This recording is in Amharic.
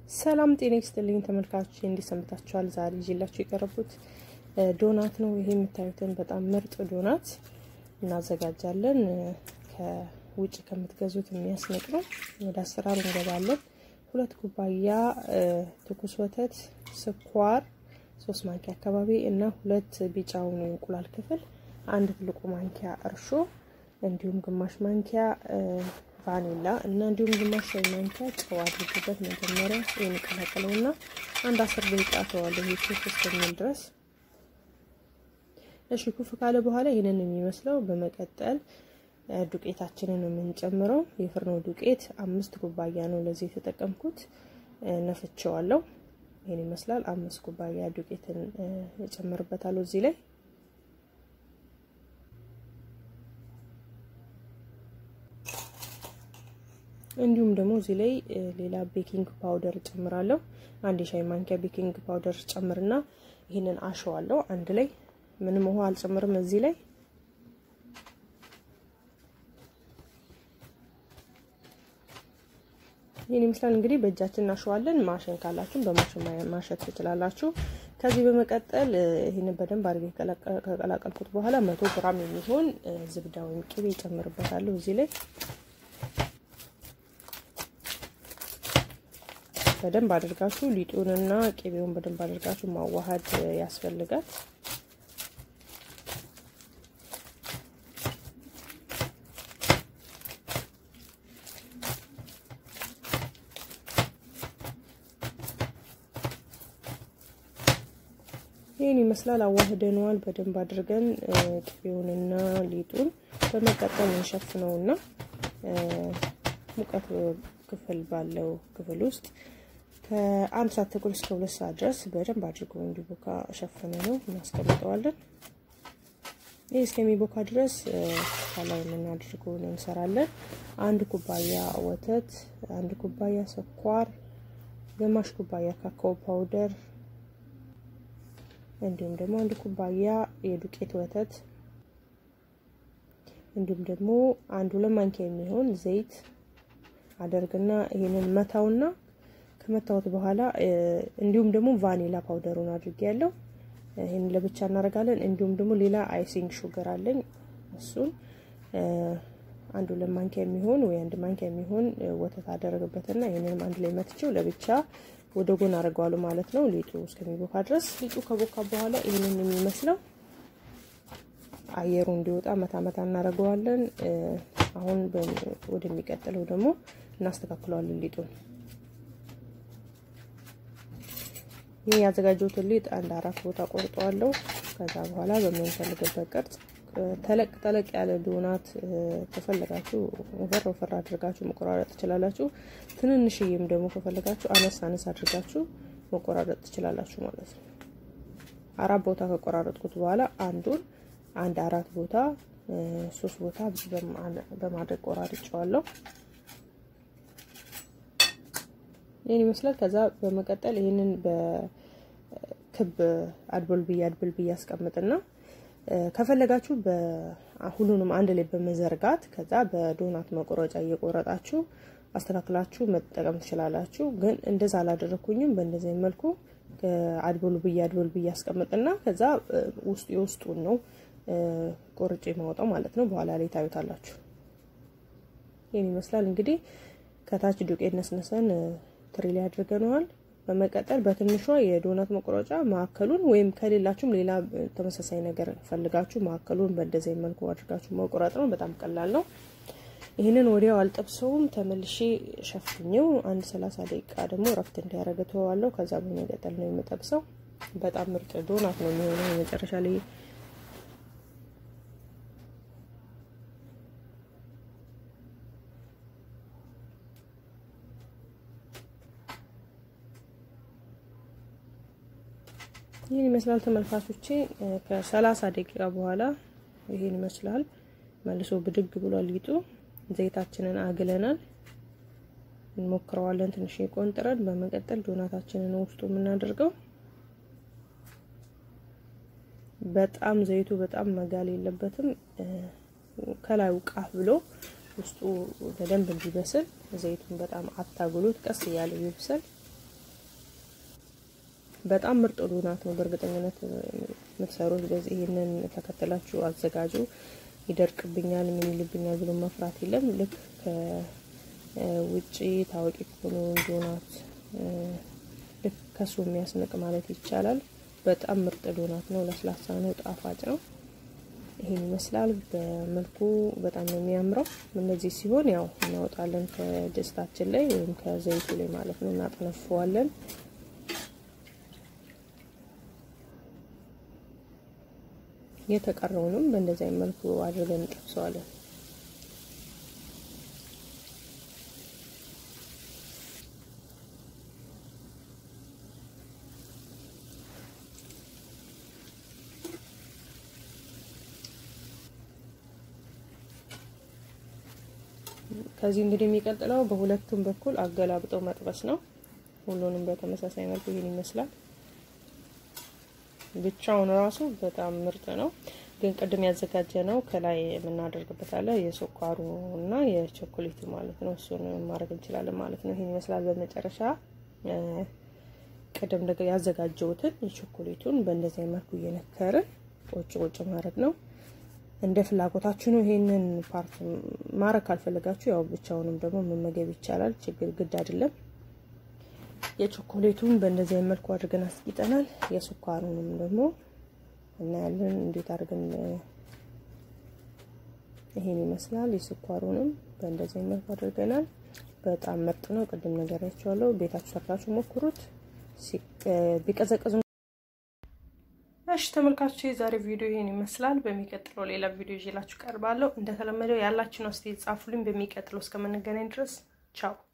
ሰላም ጤና ይስጥልኝ ተመልካቾች፣ እንዴት ሰንብታችኋል? ዛሬ ይዤላችሁ የቀረቡት ዶናት ነው። ይሄ የምታዩትን በጣም ምርጥ ዶናት እናዘጋጃለን። ከውጭ ከምትገዙት የሚያስንቅ ነው። ወደ አሰራሩ እንገባለን። ሁለት ኩባያ ትኩስ ወተት፣ ስኳር ሶስት ማንኪያ አካባቢ እና ሁለት ቢጫውን የእንቁላል ክፍል፣ አንድ ትልቁ ማንኪያ እርሾ እንዲሁም ግማሽ ማንኪያ ቫኒላ እና እንዲሁም ግማሽ ሻይ ማንኪያ ጨው አድርጉበት። መጀመሪያ የሚቀላቀለው እና አንድ አስር ደቂቃ ተዋለሁ ይህ ኩፍ እስከሚል ድረስ። እሺ ኩፍ ካለ በኋላ ይህንን የሚመስለው በመቀጠል ዱቄታችንን የምንጨምረው የፍርኖ ዱቄት አምስት ኩባያ ነው ለዚህ የተጠቀምኩት። ነፍቼዋለሁ። ይህን ይመስላል። አምስት ኩባያ ዱቄትን እጨምርበታለሁ እዚህ ላይ እንዲሁም ደግሞ እዚህ ላይ ሌላ ቤኪንግ ፓውደር ጨምራለሁ። አንድ የሻይ ማንኪያ ቤኪንግ ፓውደር ጨምርና ይህንን አሸዋለሁ አንድ ላይ። ምንም ውሃ አልጨምርም እዚህ ላይ። ይህን ይመስላል እንግዲህ በእጃችን እናሸዋለን። ማሽን ካላችሁ በማሽን ማሸት ትችላላችሁ። ከዚህ በመቀጠል ይህንን በደንብ አድርጌ ከቀላቀልኩት በኋላ መቶ ግራም የሚሆን ዝብዳ ወይም ቅቤ ይጨምርበታለሁ እዚህ ላይ በደንብ አድርጋችሁ ሊጡንና ቅቤውን በደንብ አድርጋችሁ ማዋሃድ ያስፈልጋል። ይህን ይመስላል። አዋህደነዋል በደንብ አድርገን ቅቤውንና ሊጡን በመቀጠል እንሸፍነውና ሙቀት ክፍል ባለው ክፍል ውስጥ ከአንድ ሰዓት ተኩል እስከ ሁለት ሰዓት ድረስ በደንብ አድርጎ እንዲቦካ ሸፍነ ነው እናስቀምጠዋለን። ይህ እስከሚቦካ ድረስ ከላይ የምናደርገውን እንሰራለን። አንድ ኩባያ ወተት፣ አንድ ኩባያ ስኳር፣ ግማሽ ኩባያ ካካኦ ፓውደር እንዲሁም ደግሞ አንድ ኩባያ የዱቄት ወተት እንዲሁም ደግሞ አንድ ሁለት ማንኪያ የሚሆን ዘይት አደርግና ይሄንን መታውና ከመታወት በኋላ እንዲሁም ደግሞ ቫኒላ ፓውደሩን አድርጌ ያለው ይሄን ለብቻ እናደርጋለን። እንዲሁም ደግሞ ሌላ አይሲንግ ሹገር አለኝ እሱን አንድ ሁለት ማንኪያ የሚሆን ወይ አንድ ማንኪያ የሚሆን ወተት አደረግበትና ይሄንንም አንድ ላይ መትቼው ለብቻ ወደ ጎን አድርገዋለሁ ማለት ነው። ሊጡ እስከሚቦካ ድረስ ሊጡ ከቦካ በኋላ ይሄንን የሚመስለው አየሩ እንዲወጣ መታ መታ እናደርገዋለን። አሁን ወደሚቀጥለው ደግሞ እናስተካክለዋለን ሊጡን። ይህ ያዘጋጀሁትን ሊጥ አንድ አራት ቦታ ቆርጠዋለሁ። ከዛ በኋላ በምንፈልግበት ቅርጽ ተለቅ ተለቅ ያለ ዶናት ከፈለጋችሁ ወፈር ወፈር አድርጋችሁ መቆራረጥ ትችላላችሁ። ትንንሽዬም ደግሞ ከፈለጋችሁ አነስ አነስ አድርጋችሁ መቆራረጥ ትችላላችሁ ማለት ነው። አራት ቦታ ከቆራረጥኩት በኋላ አንዱን አንድ አራት ቦታ ሶስት ቦታ በማድረግ ቆራርጬዋለሁ። ይህን ይመስላል። ከዛ በመቀጠል ይህንን በክብ አድቦል ብዬ አድቦል ብዬ አስቀምጥና ከፈለጋችሁ ሁሉንም አንድ ላይ በመዘርጋት ከዛ በዶናት መቆረጫ እየቆረጣችሁ አስተካክላችሁ መጠቀም ትችላላችሁ። ግን እንደዛ አላደረኩኝም። በእንደዚህ መልኩ አድቦል ብዬ አድቦል ብዬ አስቀምጥና ከዛ ውስጡ የውስጡን ነው ቆርጬ ማውጣው ማለት ነው። በኋላ ላይ ታዩታላችሁ። ይህን ይመስላል እንግዲህ ከታች ዱቄት ነስነሰን ትሪ ላይ አድርገነዋል። በመቀጠል በትንሿ የዶናት መቁረጫ ማዕከሉን ወይም ከሌላችሁም ሌላ ተመሳሳይ ነገር ፈልጋችሁ ማዕከሉን በእንደዚህ መልኩ አድርጋችሁ መቁረጥ ነው። በጣም ቀላል ነው። ይህንን ወዲያው አልጠብሰውም። ተመልሼ ሸፍኜው አንድ ሰላሳ ደቂቃ ደግሞ እረፍት እንዲያደርግ ተዋለሁ። ከዛ በመቀጠል ነው የምጠብሰው። በጣም ምርጥ ዶናት ነው የሚሆነው የመጨረሻ ላይ ይህን ይመስላል ተመልካቾቼ። ከሰላሳ ደቂቃ በኋላ ይህን ይመስላል። መልሶ ብድግ ብሏል ሊጡ። ዘይታችንን አግለናል። እንሞክረዋለን ትንሽ ቆንጥረን። በመቀጠል ዶናታችንን ውስጡ የምናደርገው በጣም ዘይቱ በጣም መጋል የለበትም። ከላዩ ቃፍ ብሎ ውስጡ በደንብ እንዲበስል ዘይቱን በጣም አታግሉት። ቀስ እያለ ይብሰል። በጣም ምርጥ ዶናት ነው። በእርግጠኝነት የምትሰሩት በዚህ ይህንን ተከትላችሁ አዘጋጁ። ይደርቅብኛል ምን ይልብኛል ብሎ መፍራት የለም። ልክ ከውጭ ታዋቂ ከሆኑ ዶናት ልክ ከሱ የሚያስንቅ ማለት ይቻላል። በጣም ምርጥ ዶናት ነው። ለስላሳ ነው፣ ጣፋጭ ነው። ይሄን ይመስላል። በመልኩ በጣም ነው የሚያምረው። እነዚህ ሲሆን ያው እናወጣለን ከድስታችን ላይ ወይም ከዘይቱ ላይ ማለት ነው። እናጠነፈዋለን። የተቀረውንም በእንደዚህ አይነት መልኩ አድርገን እንጠብሰዋለን። ከዚህ እንግዲህ የሚቀጥለው በሁለቱም በኩል አገላብጠው መጥበስ ነው። ሁሉንም በተመሳሳይ መልኩ ይህን ይመስላል። ብቻውን ራሱ በጣም ምርጥ ነው። ግን ቅድም ያዘጋጀ ነው ከላይ የምናደርግበት አለ የስኳሩ እና የቾኮሌቱ ማለት ነው። እሱን ማድረግ እንችላለን ማለት ነው። ይህን ይመስላል። በመጨረሻ ቅድም ያዘጋጀውትን የቾኮሌቱን በእንደዚህ መልኩ እየነከርን ቁጭ ቁጭ ማድረግ ነው። እንደ ፍላጎታችሁ ነው። ይሄንን ፓርት ማድረግ ካልፈለጋችሁ ያው ብቻውንም ደግሞ መመገብ ይቻላል። ችግር ግድ አይደለም። የቾኮሌቱን በእንደዚህ መልኩ አድርገን አስቂጠናል። የስኳሩንም ደግሞ እናያለን እንዴት አድርገን ይሄን ይመስላል። የስኳሩንም በእንደዚህ መልኩ አድርገናል። በጣም ምርጥ ነው። ቅድም ነገራችኋለሁ። ቤታችሁ ሰርታችሁ ሞክሩት። ቢቀዘቅዙ እሺ ተመልካቾች የዛሬ ቪዲዮ ይሄን ይመስላል። በሚቀጥለው ሌላ ቪዲዮ ይዤላችሁ ቀርባለሁ። እንደተለመደው ያላችሁን አስተያየት ጻፉልኝ። በሚቀጥለው እስከምንገናኝ ድረስ ቻው።